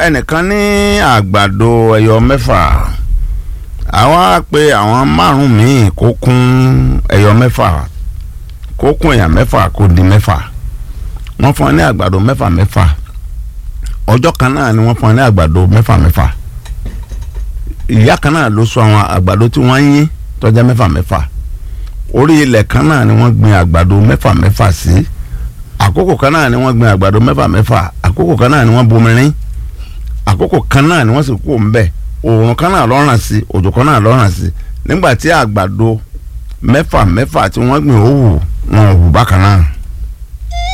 ẹnìkan ní àgbàdo ẹyọ mẹ́fà àwọn á pe àwọn márùn míì kó kún ẹyọ mẹ́fà kó kún èèyàn mẹ́fà kó di mẹ́fà wọ́n fún ẹ ní àgbàdo mẹ́fà mẹ́fà ọjọ́ kan náà ni wọ́n fún ẹ ní àgbàdo mẹ́fà mẹ́fà ìyá kan náà ló sọ àwọn àgbàdo tí wọ́n ń yín tó jẹ́ mẹ́fà mẹ́fà orí ilẹ̀ kan náà ni wọ́n gbin àgbàdo mẹ́fà mẹ́fà sí àkókò kan náà ni wọ́n gbin àgbàdo mẹ́fà mẹ́fà àkókò kan náà ni wọ́n bomirin àkókò kan náà ni wọ́n sì kú ńbẹ̀ òòrùn kan náà lọ́ràn sí òjò kan náà lọ́ràn sí nígbà tí àgbàdo mẹ́fà mẹ́fà tí wọ́n gbìn ó wù wọn ò hù bákan náà